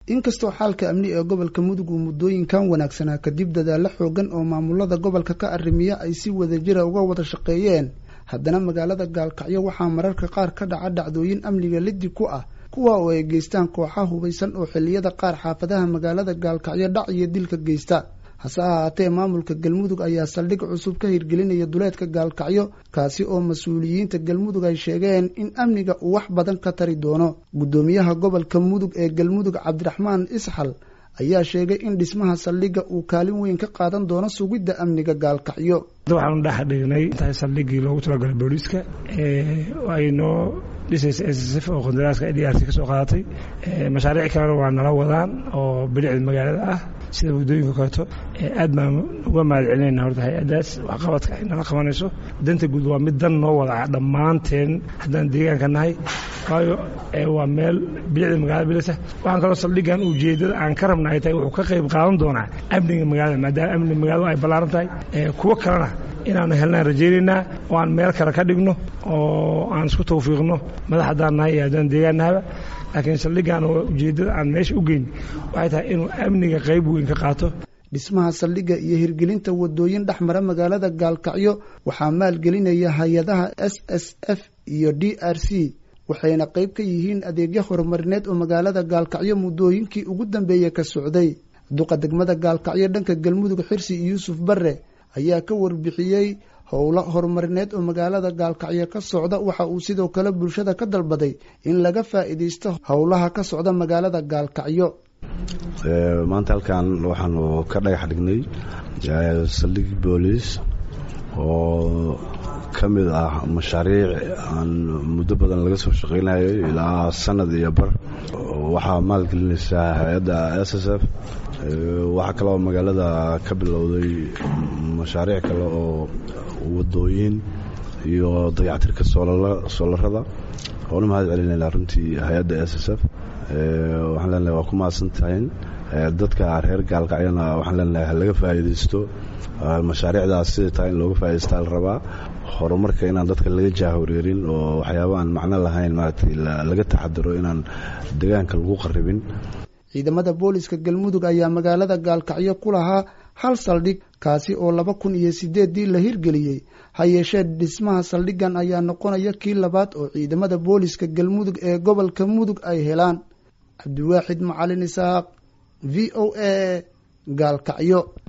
inkastoo xaalka amni ee gobolka mudug uu muddooyinkan wanaagsanaa kadib dadaalo xoogan oo maamulada gobolka ka arrimiya ay si wadajira uga wada shaqeeyeen haddana magaalada gaalkacyo waxaa mararka qaar ka dhaca dhacdooyin amniga liddi ku ah kuwa oo ay geystaan kooxa hubaysan oo xilliyada qaar xaafadaha magaalada gaalkacyo dhac iyo dilka geysta hase ahaatee maamulka galmudug ayaa saldhig cusub ka hirgelinaya duleedka gaalkacyo kaasi oo mas-uuliyiinta galmudug ay sheegeen in amniga uu wax badan ka tari doono guddoomiyaha gobolka mudug ee galmudug cabdiraxmaan isxal ayaa sheegay in dhismaha saldhigga uu kaalin weyn ka qaadan doono sugidda amniga gaalkacyo waxaanu dhex dhignay intahay saldhiggii loogu talagalay booliiska ay noo dhisaysa s s f oo qandaraaska d r c ka soo qaadatay mashaariic kalena waa nala wadaan oo bilicda magaalada ah sida waddooyinka kaleeto aad baan uga mahad celinayna horta hay-addaas waxqabadka ay nala qabanayso danta guud waa mid dan noo wada dhammaanteen haddaan deegaanka nahay waayo waa meel bilicda magaalada bilisa waxaan kaloo saldhiggan ujeedada aan ka rabna ay tahay wuxuu ka qayb qaadan doonaa amniga magaalada maadaama amniga magaaladu ay ballaaran tahay kuwo kalena inaanu helnaan rajaynaynaa oo aan meel kale ka dhigno oo aan isku tawfiiqno madax haddaan nahay iyo haddaan deegaan nahaba laakiin saldhiggan oo ujeeddada aan meesha u geyn waxay tahay inuu amniga qayb weyn ka qaato dhismaha saldhigga iyo hirgelinta wadooyin dhexmara magaalada gaalkacyo waxaa maalgelinaya hay-adaha s s f iyo d r c waxayna qayb ka yihiin adeegyo horumarineed oo magaalada gaalkacyo muddooyinkii ugu dambeeyey ka socday duqa degmada gaalkacyo dhanka galmudug xirsi yuusuf barre ayaa ka warbixiyey howlo horumarineed oo magaalada gaalkacyo ka socda waxa uu sidoo kale bulshada ka dalbaday in laga faa'iidaysto howlaha ka socda magaalada gaalkacyo maanta halkan waxaanu ka dhagax dhignay saldhig booliis oo ka mid ah mashaariic aan muddo badan laga soo shaqaynayay ilaa sanad iyo bar waxaa maalgelinaysaa hay-adda s s f waxaa kaloo magaalada ka bilowday mashaariic kale oo wadooyin iyo dayactirka soolarada oona mahad celinayna runtii hay-adda s s f waxaan leenahay waa ku mahadsan tahayn dadka reer gaalkacyana waxaan leenahay halaga faa'iidaysto mashaariicdaas siday tahay in looga faa'idaystaa la rabaa horumarka inaan dadka laga jaahoreerin oo waxyaaba aan macno lahayn maaragtay laga taxadiro inaan deegaanka lagu qarribin ciidamada booliska galmudug ayaa magaalada gaalkacyo ku lahaa hal saldhig kaasi oo laba kun iyo sideeddii la hirgeliyey ha yeeshee dhismaha saldhiggan ayaa noqonaya kii labaad oo ciidamada booliska galmudug ee gobolka mudug ay helaan cabdiwaaxid macalin isaaq v o a gaalkacyo